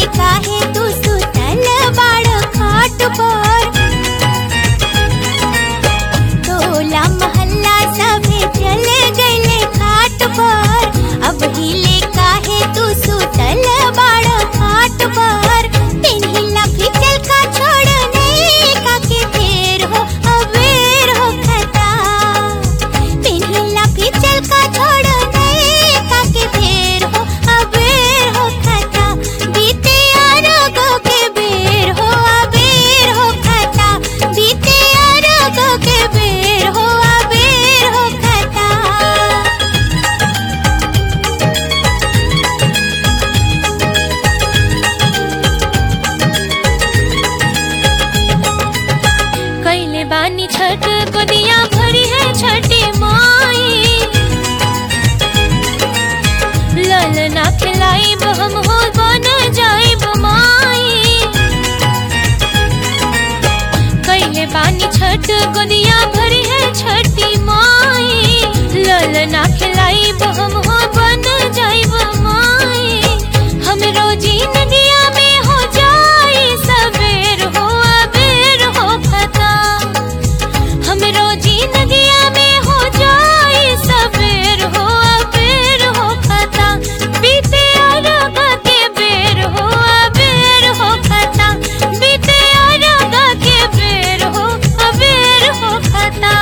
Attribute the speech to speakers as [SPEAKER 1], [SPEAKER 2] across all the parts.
[SPEAKER 1] काहे तू सुतल बाड़ खाट पर टोला मोहल्ला सभे चल गइले घाट पर अब हिले काहे तू सुतल बाड़ घाट पर पिन्हिला फिचल का छोड़ नहीं काके फेर हो अबेर हो खता पिन्हिला फिचल का छोड़ नहीं काके फेर हो अबेर हो खता बीते अरगो के बेर हो अबेर हो खता बीते अरगो के बेर हो अबेर हो खता कैले बानी छठ गोदिया भरी है छठी माई ललना खिलाई हम हो बन जाई माई कैले बानी छठ गोदिया भरी है छठी माई ललना खिलाई हम हो बन जाई माई हम रोजी नदिया में हो जाई सवेर हो अबेर हो खता हम रोजी नदिया में हो जाई सवेर हो अबेर हो खता बीते अरग के बेर हो अबेर हो खता बीते अरग के बेर हो अबेर हो खता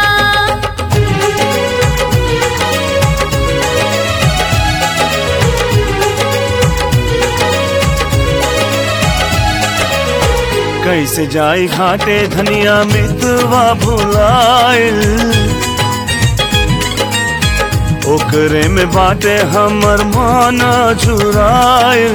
[SPEAKER 2] कैसे जाई घाटे धनिया मितवा भुलाइल ओकरे में बाटे हमर माना झुराइल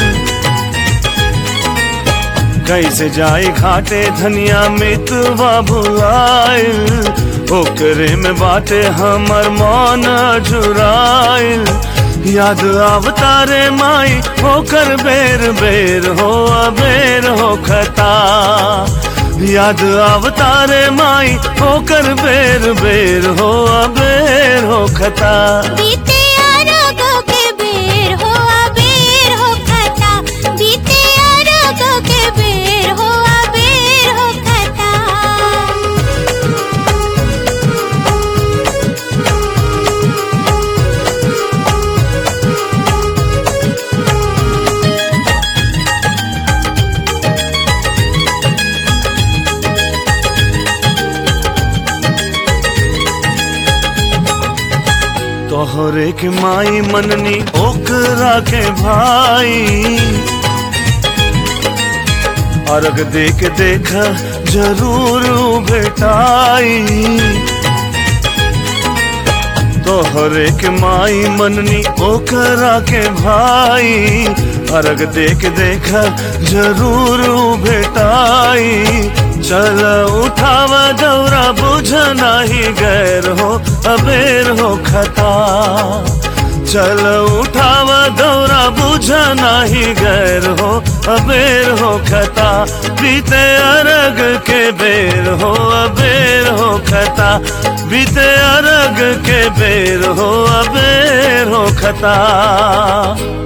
[SPEAKER 2] कैसे जाई घाटे धनिया मितवा भुलाइल ओकरे में बाटे हमर माना झुराइल याद आवतारे माई होकर बेर बेर हो अबेर हो खता याद आवतारे माई होकर बेर बेर हो अबेर हो खता
[SPEAKER 1] बीते अरगो के बेर हो अबेर हो खता बीते अरगो के बेर हो अबेर हो खता
[SPEAKER 2] तोहरे के माई मननी ओकरा के भाई अर्घ देख देख जरूर भेटाई तोहरे के माई मननी ओकरा के भाई अर्घ देख देख जरूर भेटाई चल उठाव दौरा बुझ नाही गैर हो अबेर हो खता चल उठाव दौरा बुझ नाही गैर हो अबेर हो खता बीते अरग के बेर हो अबेर हो खता बीते अरग के बेर हो अबेर हो खता